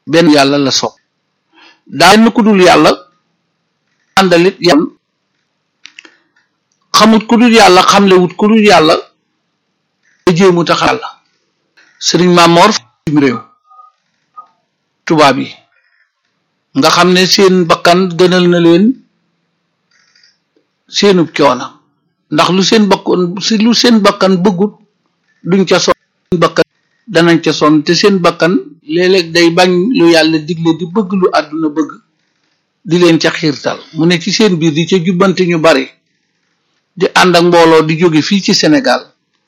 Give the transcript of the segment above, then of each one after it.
benn yàlla la sopp daa benn ku dul yàlla àndalit yàlla xamut ku dul yàlla xamlewut ku dul yàlla da jéemu tax yàlla sëriñ Mamor fim réew tubaab yi nga xam ne seen bakkan gënal na leen seenub coona ndax lu seen bakkan si lu seen bakkan bëggut duñ ca son seen bakkan danañ ca sonn te seen bakkan léeg-léeg day bañ lu yàlla digle di bëgg lu àdduna bëgg di leen ca xiirtal mu ne ci seen biir di ca jubbante ñu bari di ànd ak mbooloo di jóge fii ci Sénégal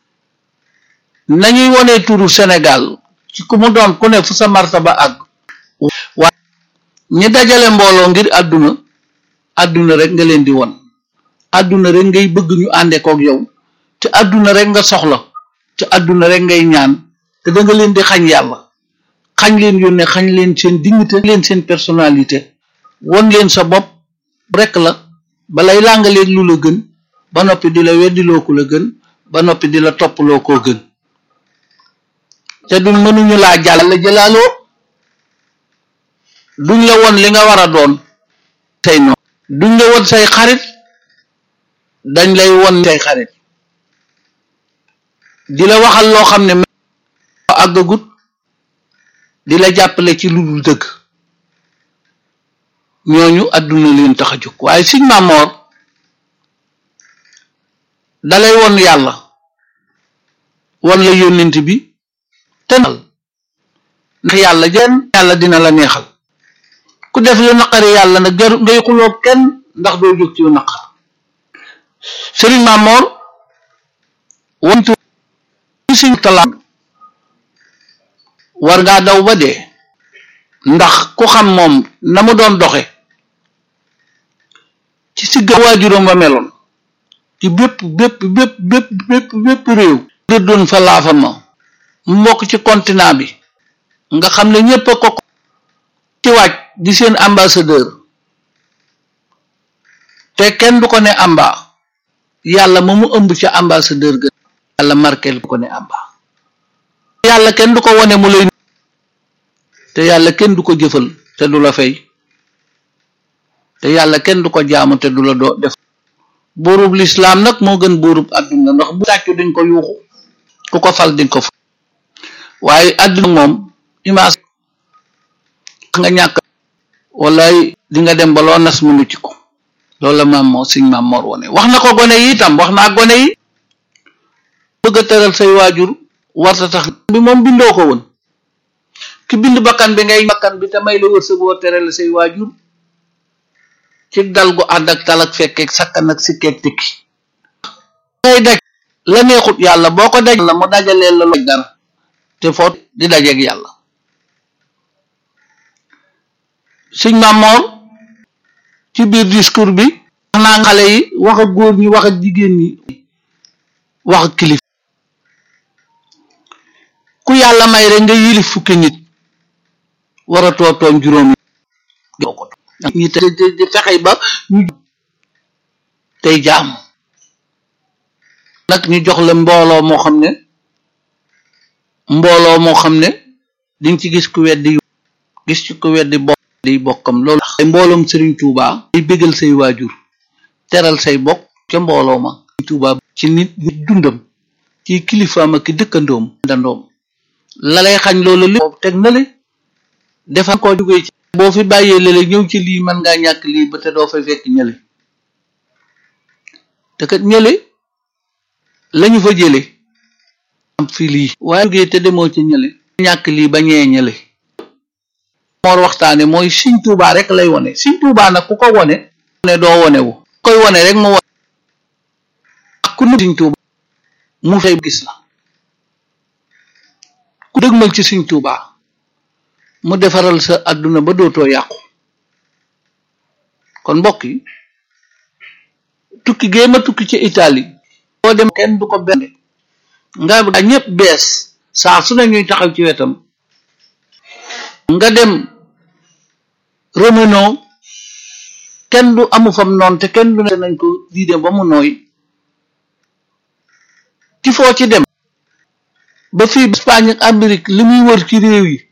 nañuy wonee turu Sénégal ci ku mu doon ku ne fu sa martaba àgg waaye ñi dajale mbooloo ngir àdduna àdduna rek nga leen di won àdduna rek ngay bëgg ñu ànde kook yow te àdduna rek nga soxla te àdduna rek ngay ñaan te da nga leen di xañ yàlla xañ leen yónne xañ leen seen dignité leen seen personnalité won leen sa bopp rek la balay làngaleeg lu la gën ba noppi di la weddiloo ku la gën ba noppi di la toppaloo koo gën te du mënuñu laa jàll la jëlaaloo duñ la won li nga war a doon say noonu duñ la won say xarit dañ lay won say xarit di la waxal loo xam ne àggagut di la jàppale ci lu dul dëgg ñooñu àdduna leen tax a jóg waaye Sëñ Maamoor dalay won yàlla won la yónnent bi te ndax yàlla jenn yàlla dina la neexal ku def lu naqari yàlla nag jaru ngay xuloo kenn ndax doo jóg ci naqar Sëriñ Maamoor wantu siñ talaam war ngaa daw ba dee ndax ku xam moom na mu doon doxe ci sigga waajuram ba meloon ci bépp bépp bépp bépp bépp bépp réew dëddoon fa laafa ma mu mbokk ci continent bi nga xam ne ñépp a ko ci wàcc di seen ambassadeur te kenn du ko ne amba yàlla ma mu ëmb ca ambassadeur ga yàlla markel ko ne amba yàlla kenn du ko wone mu lay te yàlla kenn du ko jëfal te du la fay te yàlla kenn du ko jaamu te du la doo def buurub lislaam nag moo gën buurub àdduna ndax bu sàccu dañ ko yuuxu ku ko fal dañ ko fa waaye àdduna moom image nga ñàkk wallaay di nga dem ba loo nas mu nucc ko loolu la maam moo siñ maam moor wone wax na ko gone yi itam wax naa gone yi bëgg a tëral say waajur warta tax bi moom bindoo ko woon ki bind bakkan bi ngay bakkan bi te may la wërsëg woo teral say waajur ci dal gu ànd ak tal ak fekkeek sakkan ak sikkeek tikki ngay daj la neexut yàlla boo ko daj la mu dajaleel la loj dara te foo di dajeeg yàlla suñ Maamoor ci biir discours bi wax naa xale yi wax ak góor ñi wax ak jigéen ñi wax ak kilif ku yàlla may rek nga yilif fukki nit war a tootoon juróom ñi te di fexey ba ñu tey jaam nag ñu jox la mbooloo moo xam ne mbooloo moo xam ne diñ ci gis ku weddi gis ci ku weddi bokk di bokkam loolu ay mbooloom Sëriñ Tuubaa ay bégal say waajur teral say bokk ca mbooloo ma Sëriñ Tuubaa ci nit nit dundam ci kilifaam ak dëkkandoom dandoom la lay xañ loolu lépp teg na le defan koo jógee ci boo fi bàyyee lële ñëw ci lii mën ngaa ñàkk lii ba te doo fay fekk ñële te kat ñële lañu fa jële am fi lii waaye jógee te demoo ci ñële ñàkk lii ba ñee ñële moor waxtaane mooy Sëriñ Tuubaa rek lay wone Sëriñ Tuubaa nag ku ko wone ne doo wone wu koy wone rek mu wone ak ku nu Sëriñ Tuubaa mu fay gis la ku dëgmal ci Sëriñ Tuubaa mu defaral sa àdduna ba dootoo yàqu kon mbokk yi tukki géema tukki ci Italie boo dem kenn du ko benn nga ñëpp bees saa su ne ñuy taxaw ci wetam nga dem Romano kenn du amu fam noon te kenn du ne nañ ko diide ba mu nooy ci foo ci dem ba fii Espagne ak Amérique li muy wër ci réew yi